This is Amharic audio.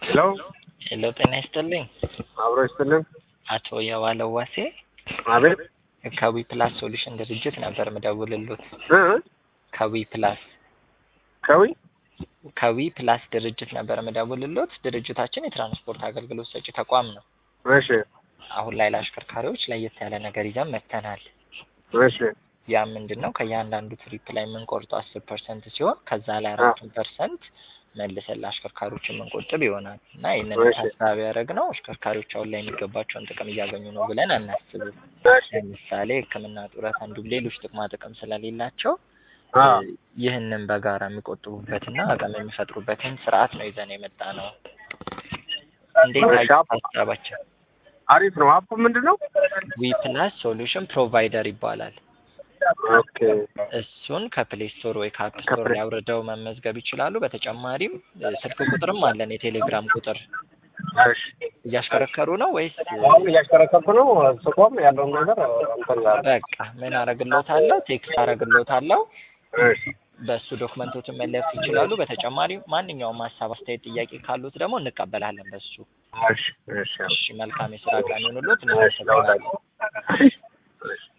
ሄሎ ሄሎ ጤና ይስጥልኝ። አብሮ ይስጥልን። አቶ የዋለው ዋሴ አቤት ከዊ ፕላስ ሶሉሽን ድርጅት ነበር ምደውልሎት። እ ከዊ ፕላስ ከዊ ከዊ ፕላስ ድርጅት ነበር ምደውልሎት። ድርጅታችን የትራንስፖርት አገልግሎት ሰጪ ተቋም ነው። እሺ አሁን ላይ ለአሽከርካሪዎች ለየት ያለ ነገር ይዘን መጥተናል። እሺ ያ ምንድን ነው? ከእያንዳንዱ ትሪፕ ላይ የምንቆርጠው አስር ፐርሰንት ሲሆን ከዛ ላይ አራቱን ፐርሰንት መልሰን ለአሽከርካሪዎች የምንቆጥብ ይሆናል እና ይህንን እሺ። ታሳቢ ያደረግነው አሽከርካሪዎች አሁን ላይ የሚገባቸውን ጥቅም እያገኙ ነው ብለን አናስብም። እሺ ለምሳሌ ሕክምና ጡረት፣ እንዲሁም ሌሎች ጥቅማ ጥቅም ስለሌላቸው አ ይህንን በጋራ የሚቆጥቡበትና አቅም የሚፈጥሩበትን ስርዓት ነው ይዘን የመጣ ነው። እንዴት እሺ፣ አየህ አፕ- ሀሳባችን? አሪፍ ነው። አፑ ምንድን ነው? ዊ ፕላስ ሶሉሽን ፕሮቫይደር ይባላል። ኦኬ እሱን ከፕሌይ ስቶር ወይ ከአፕ ስቶር ከፕሌይ- ላይ አውርደው መመዝገብ ይችላሉ። በተጨማሪም እ፣ ስልክ ቁጥርም አለን፣ የቴሌግራም ቁጥር። እሺ እያሽከረከሩ ነው ወይስ? አሁን እያሽከረከርኩ ነው። ስቆም ያለውን ነገር እንትን ጋር በቃ ምን አረግሎታለሁ፣ ቴክስት አረግሎታለሁ። እሺ በእሱ ዶክመንቶችን መለፍ ይችላሉ። በተጨማሪም ማንኛውም ሀሳብ፣ አስተያየት፣ ጥያቄ ካሉት ደግሞ እንቀበላለን በሱ። እሺ እሺ እሺ መልካም የስራ ቀን ይሁንልዎት። እሺ ለወዳጅ እናመሰግናለን።